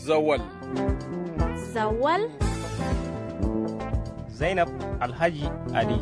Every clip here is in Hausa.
Zawal. Zawal. Zainab Alhaji Ali.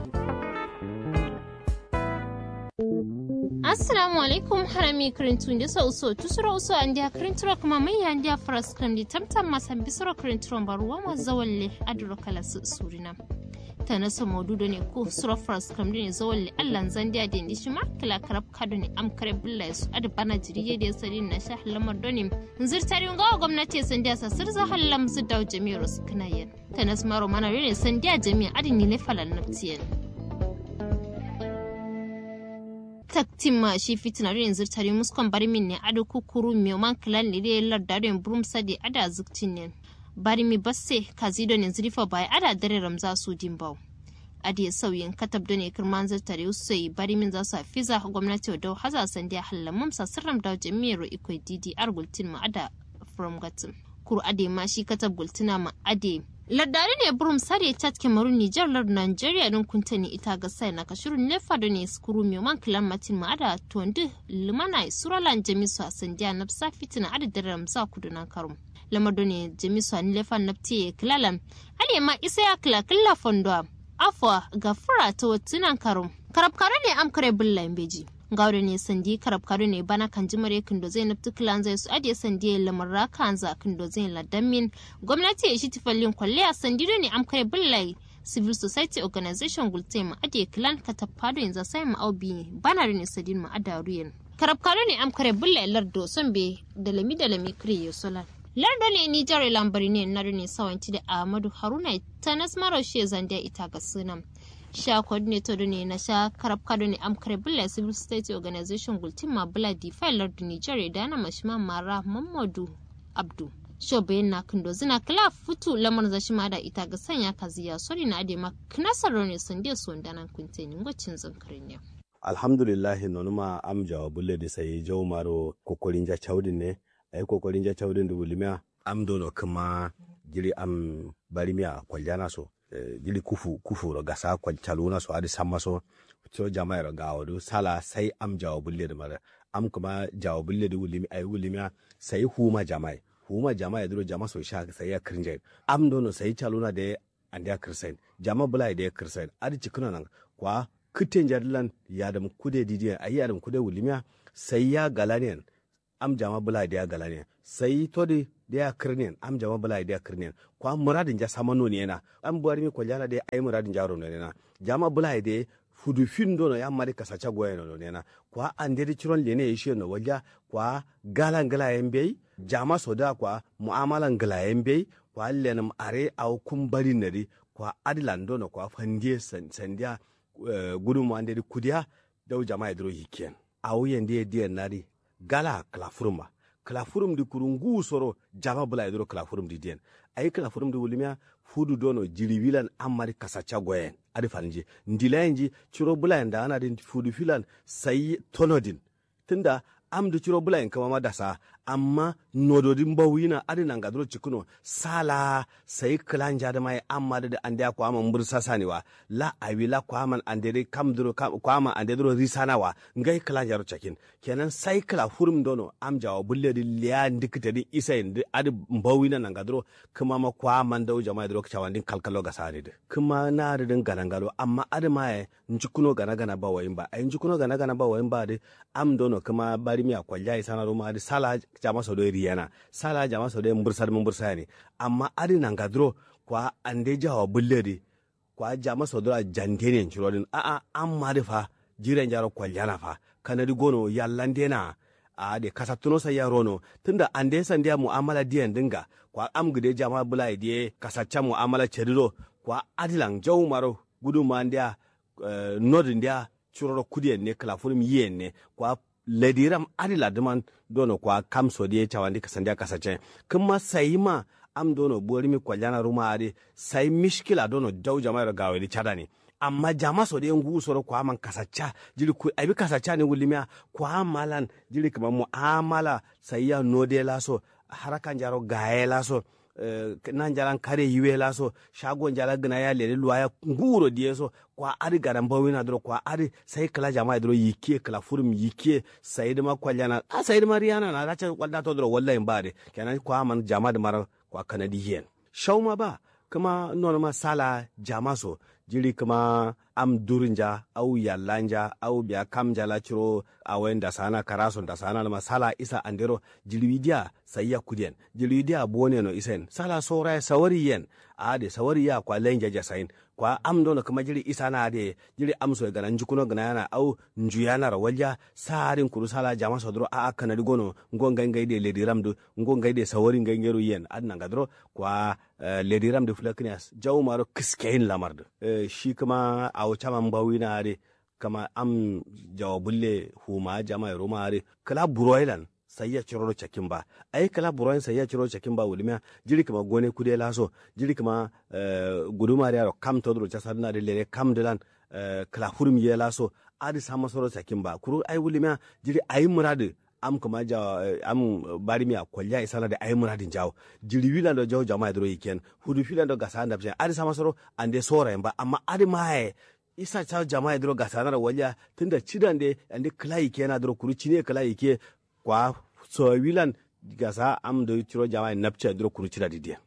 assalamu alaikum harami kirintu da so so tusura uso an dia kirinturo kuma mai ya dia faras kan di tamtam masan bisoro kirinturo baruwa ma zawalle aduro kala su surina ta na so modudo ne ko suro faras kan ne zawalle allan zan dia da ndi shima kala karab kado ne am kare bulla su adu bana jiriye da sari na sha lamar doni zirtari ga gwamnati san dia sa sirza hallam su daw jami'ar su kanayen ta na smaro mana ne san dia jami'a adin ne falan naftiyen taktin ma shi fitina rin zirtari muskon bari min ne ado kukuru mi man kilan ne dai lardaren burum sade ada zuktin ne bari mi basse kazido ne zrifa bai ada dare ramza su dimbau adi sauyin katab da ne kirman zirtari usai bari min za su fiza gwamnati da haza sandiya hallamum sa sirram da jami'ar ikoi didi argultin ma ada from gatin kuru ade ma shi katab gultina ma ade Lardari ne burum sare chat Cameroon Niger lard Nigeria din kuntani ita ga sai na kashirun lefa da ne skuru mi man kilan matin ma ada tondu limana suralan jamisu a sandiya na sa fitina ada da ramsa kudu na karum. Lamar da ne jamisu a lefa na tiye kilalan. Ale ma isa ya kila kila fondo afwa ga fura ta watunan karum. Karabkare ne am kare bulla beji. gawda ne sandi karab kado ne bana kan jimare kindo zai nafti kilan zai su adiye sandi ya lamar raka anza kindo zai ladamin gwamnati ya shi tifallin kwalle a sandi ne amkare billai civil society organization gulte ma adiye kilan ka tafado yanzu sai ma aubi bana ne sadin ma adaruyen karab kado ne amkare billai lardo son be da lami da lami kriye solan lardo ne ni jare lambari ne na ne sawanci da ahmadu haruna ta nasmaro she zandiya ita ga sunan sha coordinator ne na sha karab kado ne amkare bula civil state organization gultin ma bula di failar da nigeria da na mashima mara mamadu abdu sho bayan na kindo zina kila futu lamar zashi ma da ita ga sanya kaziya sori na ade ma knasar ne sande su wanda nan kuntenin gwacin zankarin yau alhamdulillah nonuma am jawa bulle da sai jaw maro kokorin ja chawdin ne ay kokorin ja chawdin da wulimiya am dono kuma jiri am barimiya kwaljana so jili kufu kufu ro gasa ko caluna so adi samma so to jama'a ro gawo do sala sai am jawo bulle da mara am kuma jawo bulle da wulimi ay wulimi sai huma jama'a huma jama'a duro jama'a so sha sai ya kirnje am dono sai caluna da ande ya kirsain jama'a bulai da ya kirsain adi cikuna nan kwa kitten jadlan ya da kude didiya ayi ya da kude wulimi sai ya galaniyan am jama bula da ya gala ne sai to di da ya kirnin am jama bula da ya kirnin kwa muradin ja samano ne na am buwar mi kwaljana da ai muradin jaro ne na jama bula da fudu fin do no ya mari kasacha goye no ne na kwa anderi chiron le ne yishe no walja kwa gala ngala yembe jama soda kwa muamala ngala yembe kwa lenum are au kumbari nari kwa adilan do no kwa fandie sandia uh, gudumu anderi kudia dau jama idro hikian au yende die nari gala klafurum klafurum di kurungu soro jama bula idro klafurum di den ay klafurum di wulimia fudu dono jiribilan amari kasacha goyen adi fanji ndilayenji chiro bula nda ana din fudu filan sai tonodin tunda am da ciro bula kama ma dasa amma nododin bawina adi nan gadro cikuno sala sai kilanja da mai amma da ande ko amma mbursa saniwa la awi la ko amma ande de kam dro ko amma ande dro risana wa ngai kilanja ro cakin kenan sai kila hurum dono am jawo bulle di liya ndikita di isa ndi adi bawina nan gadro kuma ma ko amma da jama'a dro kawan din kalkalo ga sani de kuma na da din ganangalo amma adi mai njikuno gana gana ba wayin ba ai njikuno gana gana ba wayin ba de am dono kuma bari mi akwalja isana ruma adi sala jama so do riyana sala jama so do mbursar mbursa ne amma adi nan gadro kwa ande jawa bulleri kwa jama so do jantene churodin a a amma de fa jiren jaro kwaljana fa kanadi gono yallande na a de kasatuno sa yarono tunda ande sandiya mu'amala diyan dinga kwa am gide jama bulai die kasacha mu'amala chediro kwa adilang jaw maro gudu mandia uh, nodin dia churoro kudiyen ne kalafurum yen ne kwa ladiram adi laduman dono kwa kam sodiye chawandi kasandia kasache kuma sayima am dono bori mi kwaljana ruma adi sai mishkila dono daw jama'a gawe di chadani amma jama so de ngu soro kwa man kasacha jiri ku abi kasacha ne wulimia kwa malan jiri kama muamala sai ya node la so harakan jaro gaye la so nan jalan kare yiwe la so shago jala gina ya lele luwa ya nguro die so kwa ari garan bawi na dro kwa ari sai kala jama'a dro yike kala furum yike sai da ma kwaljana a sai da mariana na racha kwalda to dro wallahi bare kenan kwa man jama'a da mara kwa kanadiyen shauma ba kuma nono ma sala jama so jiri kuma am durinja au yallanja au biya kam jala ciro awen da sana karaso da sana ma sala isa andero jilwidia sayya kudien jilwidia bone no isen sala sora sawari yen ade sawari ya kwa lenja jasain kwa am dono kuma jiri isa na ade jiri am so gana njukuno gana yana au njuyana ra walja sarin kuru sala jama so dro a kana digono ngonga ngai de ledi ramdu ngonga de sawari ngai ngero yen adna ngadro kwa uh, ledi ramdu flaknias jaw maro kiskein lamardu uh, shi kuma a wuce man bawi na are kama am jawabulle huma jama ya roma are kala buroilan sai ya ciro cakin ba ai kala buroin sai ya ciro cakin ba wulmiya jiri kama gone kude laso jiri kama uh, guduma da kam to dro chasar na de lere kam dilan uh, kala hurum ye laso adi sama soro cakin ba kuru ai wulmiya jiri ai muradu am kuma ja am bari mi a kolya isana da ayi muradin jawo jiri wilan do jawo jama'a dro yiken hudu filan do gasa anda adi sama soro ande sora ba amma adi maye isa ta jama'a dro gasa na walya tunda cidan de ande kala yike na dro kuru cine kala yike kwa so wilan gasa am do ciro jama'a napcha dro kuru cida didiya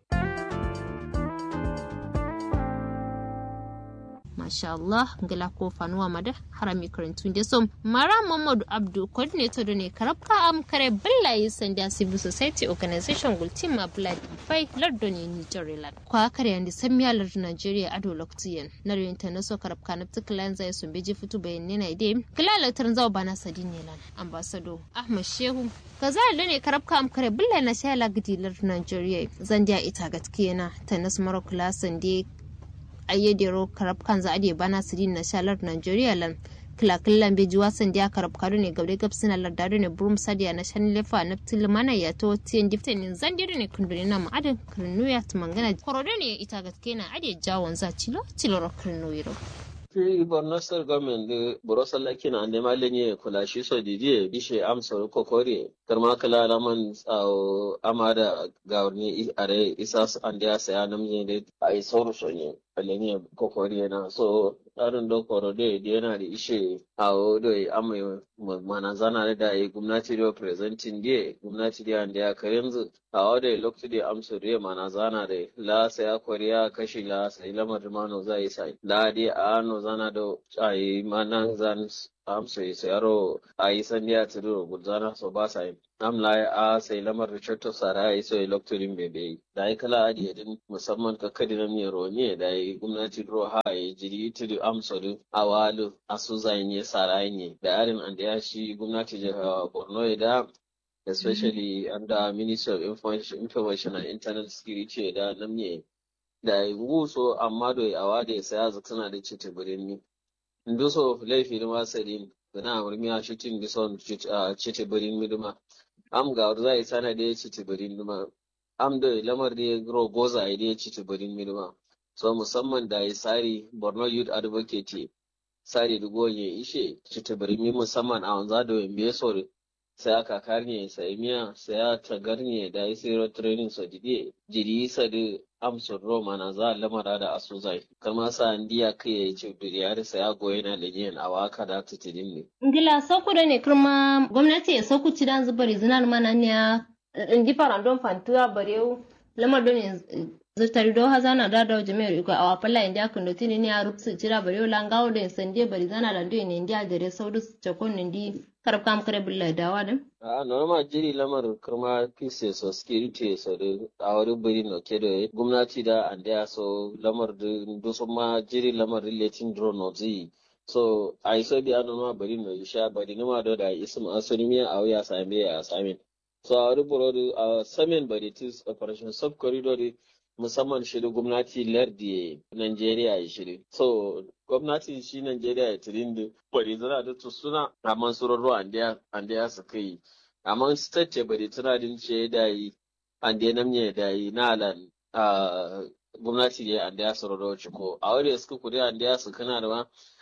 masha Allah ngala ko fanuwa mada harami karantun da som mara Muhammadu Abdu coordinator da ne karabka am kare billahi sanda civil society organization gultin ma blood fai lardo ne ni jarilan kwa kare yandi samiya lardo Nigeria ado loktiyan na rin ta naso karabka na tiklan zai sun beji fitu bayan ne na ide kilala tarin zawa bana sadin ne lan ambassador Ahmad Shehu kaza da ne karabka am kare billahi na sha lagdi lardo Nigeria zandiya ita gatkiyana ta nasu mara kula sande ayyadero karab kanza ade bana sirin na shalar Nigeria lan kilakillan beji wasan dia karab kado ne gabre gab sina lardado ne burum sadia na shan lefa na tilmana ya to tiyan difte ne zandiro ne kundure na ma adan kirnuya tumangana korodo ne ita gaske na ade jawon za cilo cilo ro kirnuyiro Fi Borno State Government da Borosa Laki na ande malenye kula shi so didi bishe amsar kokori karma kala laman tsawo amada gawarni are isa ande ya saya namje da a yi sauru sonye alenye kokori na so tsarin dokoro da yana da ishe a odo amma mana zana da yi gwamnati da presenting da gwamnati da ande ya karenzu a odo lokacin da amsar da mana zana da la saya koriya kashi la sai lamar mano zai sai la di a ano zana do ai manan zan am sai sayaro ai sandiya tudu gulzana so ba sai am la a sai lamar richardo sara ai so electorin bebe da ai kala adi din musamman ka kadi na mi roni da ai gwamnati ro ha ai jiri tudu am so du awalu asu zai ne sara ne da arin an da ya shi gwamnati jihar Borno da especially under Ministry of Information, Information and Internet Security da namne da nguso amma do awade saya zaksana da cite birni nduso laifi da masarin gana murmi a shitin bison cite birni miduma am ga zai sana da cite birni miduma am da lamar da gro goza da cite birni miduma so musamman da ya sari Borno Youth Advocate sari da goye ishe cite birni musamman a wanza da wembe sore sai aka karne sai miya sai aka garne da ya sai training so dide jiri sa da amsar roma na za lamara da asu zai kama sa ndiya kai ya ce duriyar sa ya goyi na legiyan a waka da ta tidin ne. ngila sauku da ne kirma gwamnati ya sauku ci dan zubar zinar mana ne in ji farandon fantuwa barewu lamar don zutari do hazana da da jami'ar iko a wafalla india kan dotini ne a rupsu jira barewu langawo da sande bari zana da ndo ne india da saudu chakon ndi karab kam kare bulla dawa da a normal jiri lamar kuma peace so security so da a wani biri no ke da gwamnati da and ya so lamar da dusu ma jiri lamar relating drone no zi so a iso bi an ma bari no isha bari ni ma do da ism asoni mi a wuya same a samin so a wani buro a samin bari tis operation sub corridor musamman shirin gwamnati lardi Najeriya ya shiri. So, gwamnati shi Najeriya ya tirin da bari zana da suna a mansurarru an da ya su kai. Amma state ce bari tana din ce da yi an da namye da yi na alan gwamnati ne an da ya surarru ciko. A wani suka kudi an da ya su kana da ma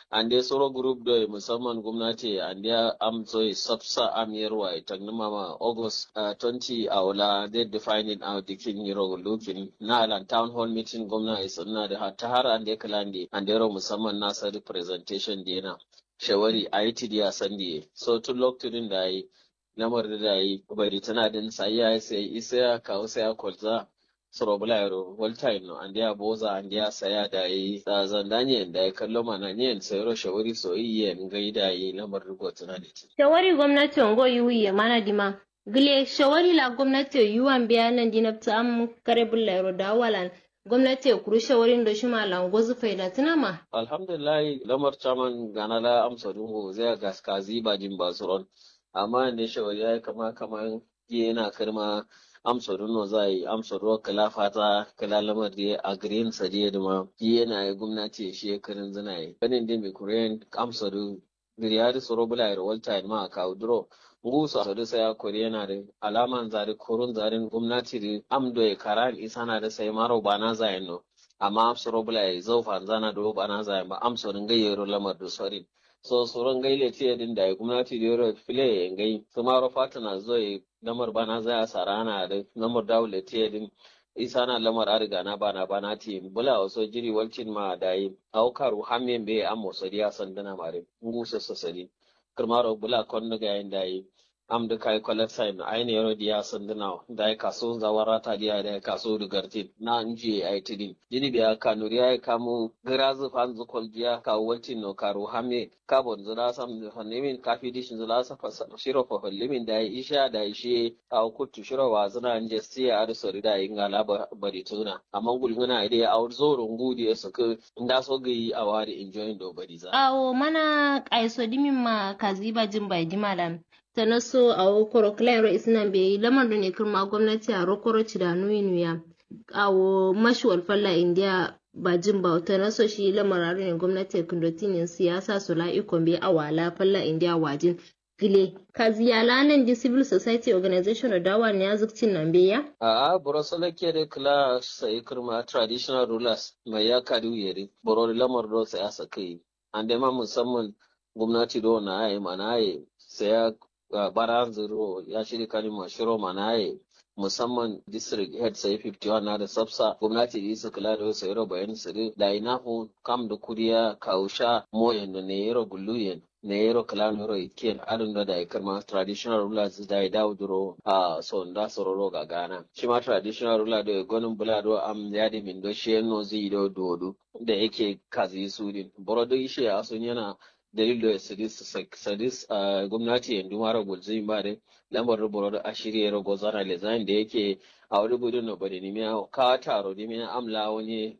an dai soro group da musamman gwamnati an dai amso sabsa amirwa ita mama august uh, 20 a wula they define it out dikin yiro looking na alan town hall meeting gwamna is na da ta har an dai kalande an dai musamman nasa representation dina shawari a yi tidi a sandi so tun lokacin da yi lamar da yi bari tana din sai ya sai isa ya kawo sai ya kwalza sorobula yaro voltaire no and ya boza and ya saya da yi da zandanye da ya kallo mana ne sayro shawari soyayya ngai da yi lamar rigo tana da ti shawari gwamnati ngo yuyi mana dima gile shawari la gwamnati yuwan biya nan dinabta am kare bulla yaro da walan gwamnati ya kuri shawarin da shi malam gozu faida tuna ma alhamdulillah lamar chaman gana la amsa dungo zai gaskazi ba jin basuron amma ne shawari ya kama kaman yana karma amsa runo za yi amsa ruwa kala fata kala lamar da a green sadiya da ma yana yi gwamnati shi karin zina yi ganin da mai korean amsa ru diriyari soro bula yar walta ma a kawo duro ngusu a sai ya kori yana da alaman zari korun zarin gwamnati da amdo ya karan isa na da sai maro ba na zayin no amma amsa ro bula ya zaufa zana da ba na zayin ba amsa rin gayyaro lamar da sorin so soron gaile ce din da gwamnati da yoro file ya gai su maro fata na zo ya lamar bana za a sarana da lamar dawule te din isa na lamar ariga na bana bana ti bula waso jiri walcin ma da yi aukaru hamen be an mosadi ya sandana mare ngusa sosadi kirmaro bula kon ga yin da yi am da kai kwalar sign aini yaro diya sandana da ya kaso zawara ta diya da ya kaso da gartin na nje ai tidin jini biya kanuri ya kamu grazu fan zukol diya ka waltin no karo hame kabon zula sam hannimin kafi dishin zula sa shiro fa hollimin da ya isha da ya shi a kutu shiro wa zuna nje siya a sori da yin gala bari tuna amma gulguna ide ya aur zoro ngudi ya suka nda so gi a wari enjoying do bari za awo mana kaiso dimin ma kaziba jin bai dimalan ta na so a wokoro claro isnan bai lamar da ne kirma gwamnati a rokoro ci da nuya a wo mashuwar falla india ba jin ba ta na so shi lamar ne gwamnati kundotinin siyasa su la ikon bai a wala falla india wajin gile ka ziyala nan di civil society organization da dawa ne azukcin nan bai ya a a borosala ke da kula sai kirma traditional rulers mai ya kadu yeri boro lamar do sai asa kai an da ma musamman gwamnati do na ayi mana ayi sai ya Uh, baran zero ya shirya kalima shiro manaye musamman district head sai 51 na da sabsa gwamnati da isa kula da wasu yaro bayan sirri da ina hu kam da kuriya kausha moyen da ne yaro gulluyen ne yaro kala yaro iken adun da da karma traditional rulers da ya dawo duro a so da sororo ga gana shi ma traditional ruler da gonin bulado am ya da min do shi no zai do dodo da yake kazi su din borodo ishe a sun yana dalilo ya sadis sadis a gwamnati yanzu mara gulzai ba da lambar ruburo da ashiri ya rago zana lezain da yake a wani gudun na bari ne miya ka taro ne miya amla wani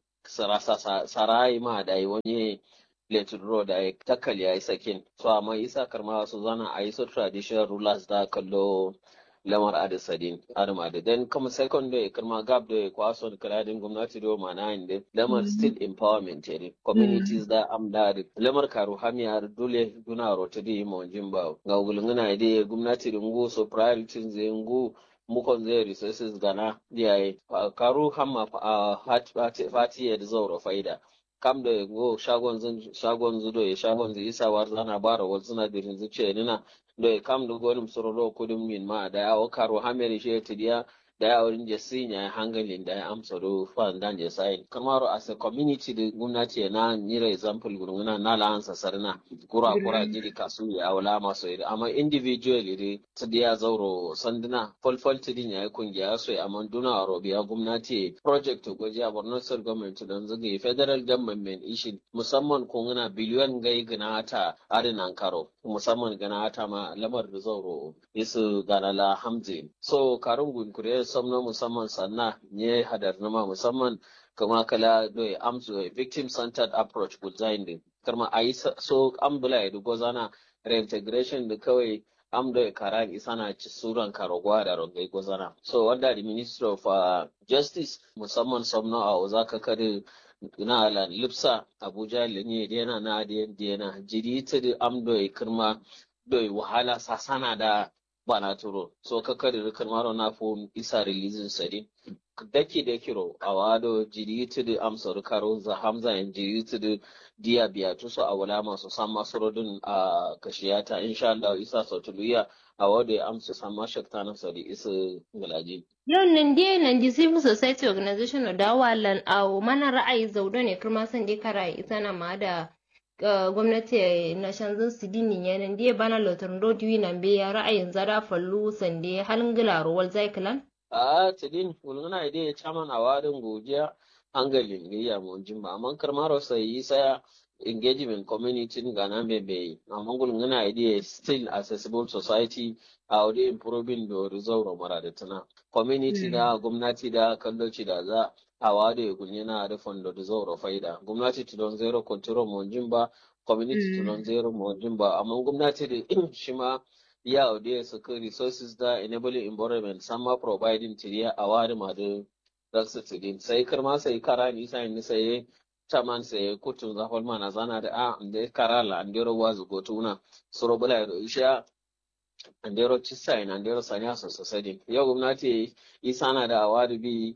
sarai ma da yi wani letin ro da ya takal ya yi sakin so amma isa karma wasu zana a yi su traditional rulers da kallo lamar adisadin adam adadin kuma second day karma gab da kwaso da kaladin gwamnati da mana inda lamar still empowerment ne communities da am da lamar karu hamiyar dole duna rota da mo jimba ga gulunguna da gwamnati da ngu so priorities zai ngu mukon zai resources gana yayi karu hamma fati da zauro faida kam da go shagon zun shagon zudo ya shagon zai isa war zana bara wal suna dirin zuciya nina do kam do gonim sororo kudum min ma da ya karo hameri she tidiya da ya wurin je sinya hangalin da ya amsa do fan dan je sai kamaro as a community da gwamnati na nira example gurguna na la ansa sarna kura kura jiri kasu ya wala maso iri amma individually ri tidiya zauro sanduna folfol tidin ya kungiya so amma duna robiya gwamnati project goji a Borno State government don zage federal government ishin musamman kunguna biliyon gai gina ta arinan karo musamman gana ta ma lamar da zauro isu ganala hamzi so karun gunkure samno musamman sanna ne hadar nama musamman kama kala doye amsu victim centered approach design din karma ayi so ambula ya dugo zana reintegration da kawai am doye karan isana ci suran karogwa da rongai gozana so wanda the minister of uh, justice musamman samno a ozaka kare na ala lipsa abuja lenye dena na dena jiri ta da am doye kirma doye wahala sasana da bana turo so ka kare rikar maro na fo isa releasing sari daki da kiro a wado jiri tudu amsar karo za hamza yan jiri tudu diya biya tusu a wala masu san masu rodin a kashiyata insha Allah isa sautuluya a wado ya amsa san ma shakta na sari isa galaji. Yau nan dai nan di civil society organization da walan a mana ra'ayi zaudo ne kuma san dai kara ita na ma da gwamnati na shanzun su dini yanan dai bana lotar rodiyo nan be ya ra'ayin zara fallu sande halin gilaro wal zaikilan. a tidin wulgana ide chaman awadin godiya hangalin gayya mo jimba amma karmaro sai saya engagement community gana bebe amma gulgana ide still accessible society a wadi improving do resolve mara da tana community da gwamnati da kalloci da za a wade gulgana da fondo da zauro faida gwamnati tudon zero control mo jimba community tudon zero mo jimba amma gwamnati da shi ma ya audiya suka resources da enabling environment sama providing tiriya a wari ma da raksa tidin sai karma sai kara ni sai ni sai taman sai kutun zafal mana zana da a da kara la andero wazu gotuna suro bula da isha andero cisa ina andero sanya so sosai yau gwamnati isana da awari bi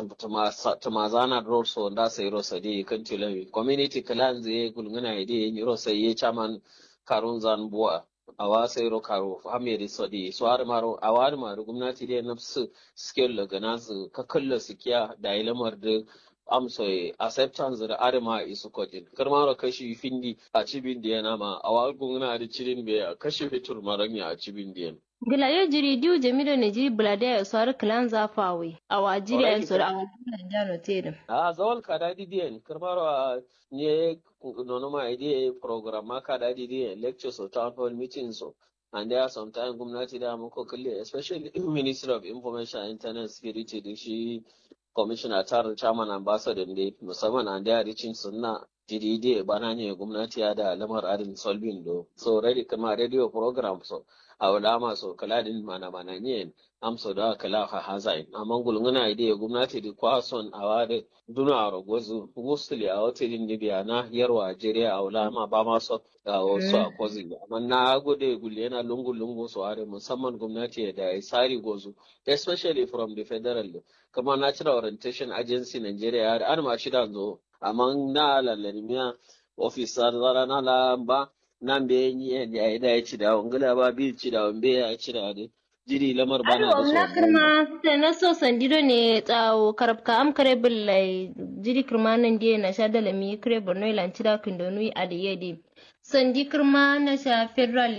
tumazana rol so da sai rosa di kan tilawi community clan zai gulguna ide ni rosa ye chaman karun zan buwa awa sayro karo hamiri sodi so har maro awar maro gwamnati dai nafsu skill daga nasu ka kalla su kiya da ilamar da amso acceptance da arma isu kodin karmaro kashi findi a cibin da yana ma awar gwamnati da cirin bai kashi fitur maranya a cibin da yana Gilayo jiri diu jamido ne jiri bulade ya suwar kilan zafawe a wa jiri a yansu da a wajen jano tedin. A zawal kada didiyan karmaro a ne nonoma idea program ma kada didiyan lectures or town hall meetings so and there are sometimes gwamnati da muka kalle especially ministry of information and internet security da shi commissioner tarin chairman ambassador ne musamman and there reaching sunna didi bana ne gwamnati ya da lamar adin solving do so ready kama radio program so a wala maso kaladin mana mana ne amso da kala ha hazain amma gulnguna ide gwamnati da kwason a wade duna a rogozu mostly a hotelin libya na yarwa jeriya a wala ma ba ma so a wasu a kozi amma na gode gulle yana lungu lungu so are musamman gwamnati da ya sari gozu especially from the federal kama natural orientation agency nigeria an ma shida zo amma na lallarmiya officer zara na lamba nan be yi ya yi da ya ci da wangala ba bi ci da wambe ya ci da ne jiri lamar bana da so na kirma sai na so sandido ne tsawo karabka am kare billai jiri kirma nan die na sha da lami kare borno ilan ci da kindonu a da yede sandi kirma na sha federal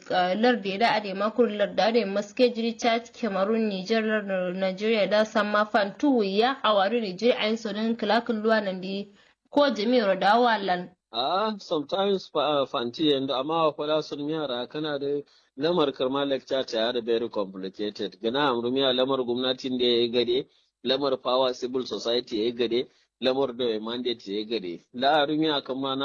lardi da ade makur larda ade maske jiri chad cameroon niger nigeria da samma fantu ya a wari ne jiri ayin sonin kilakin luwa nan di ko jami'ar da walan Ah, sometimes uh, fanti and amma kwala sun yara kana da lamar karma lecture ta da very complicated gana amrumiya lamar gwamnatin da ya gade lamar power civil society ya gade lamar da mandate ya gade la arumiya kama na